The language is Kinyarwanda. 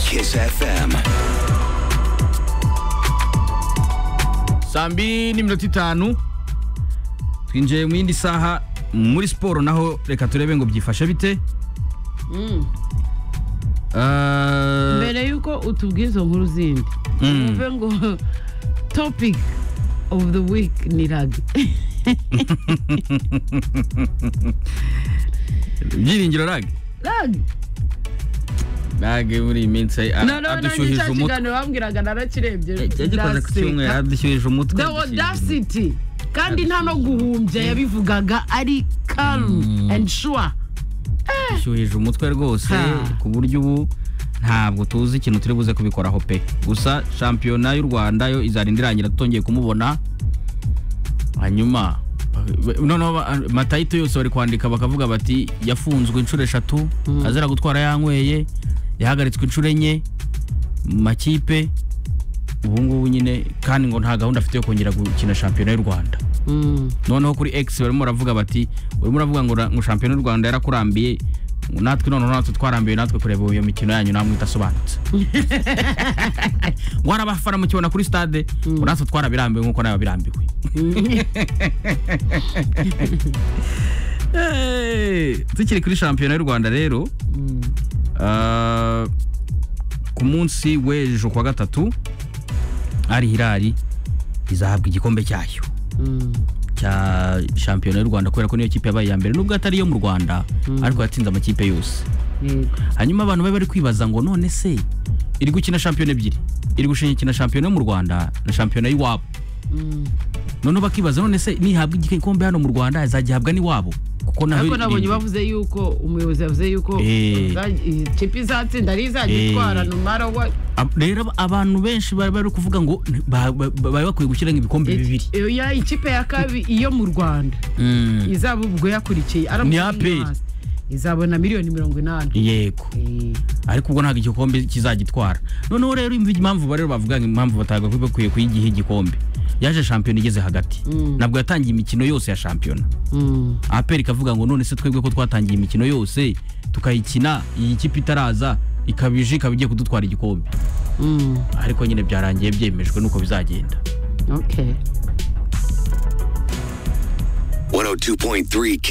Kiss FM. saa mbiri n'iminota itanu twinjiye mu yindi saha muri siporo naho reka turebe ngo byifashe bite Ah, mbere yuko utubwiza izo nkuru zindi Mm. uvuge ngo topic of the week ni ragi byiringiro rage ragi rage muri iyi minsi a- na none nanjye adushyuhije cya umutwe kiganiro bambwiraga narakirebye yagikoze ku cyumweru adushyuhije umutwe the audacity kandi nta no guhumbya yabivugaga ari calm and sure adushyuhije umutwe rwose Ha. ku buryo ubu ntabwo tuzi ikintu turi buze kubikoraho pe gusa shampiyona y'u rwanda yo izarinda irangira tutongeye kumubona hanyuma noneho ba- matayito yose bari kwandika bakavuga bati yafunzwe inshuro eshatu azira gutwara yanyweye yahagaritswe inshuro enye mu makipe ubu ngubu nyine kandi ngo nta gahunda afite yo kongera gukina shampiyona y'u rwanda Mm. noneho kuri X barimo baravuga bati urimo uravuga ngo ra- ngo shampiyona y'u rwanda yarakurambiye ngo natwe noneho natwe twarambiwe natwe kureba iyo mikino yanyu namwe idasobanutse ngo hari abafana mukibona kuri stade ngo natwe twarabirambiwe nk'uko nawe birambiwe tukiri kuri shampiyona y'u rwanda rero ah, ku munsi w'ejo kuwa gatatu ari hirari izahabwa igikombe cyayo Mm. cya shampiyona y'u rwanda kubera ko niyo kipe yabaye iya mbere nubwo atari iyo mu rwanda ariko yatsinze amakipe yose Yego. hanyuma abantu bari bari kwibaza ngo none se iri gukina shampiyona ebyiri iri gushingikina shampiyona yo mu rwanda na shampiyona y'iwabo Mm. noneho bakibaza none se nihabwa igikombe hano mu rwanda izagihabwa n'iwabo kuko naho ariko nabonye iri- bavuze yuko umuyobozi yavuze yuko Eh. za- iyi kipe izatsinda ariyo izajya Eh. itwara no mara what Ab- rero ab- abantu benshi bari bari kuvuga ngo ba- ba- ba- bari bakwiye gushyira ibikombe bibiri Iyo ya ikipe ya kabiri iyo mu rwanda Mm, izaba ubwo yakurikiye aramutse Ni APR. yinyaze, izabona miliyoni mirongo inani yego Eh, ariko ubwo ntabwo igikombe kizagitwara noneho rero imva impamvu rero bavuga ngo impamvu batagakwiye bakwiye kuyigiha igikombe yaje shampiyona igeze hagati Mm. ntabwo yatangiye imikino yose ya shampiyona mm, aperi ikavuga ngo none se twebwe ko twatangiye imikino yose tukayikina iyi kipe itaraza ikabije ikaba igiye kudutwara igikombe mm, ariko nyine byarangiye byemejwe nuko bizagenda okay 102.3 Kiss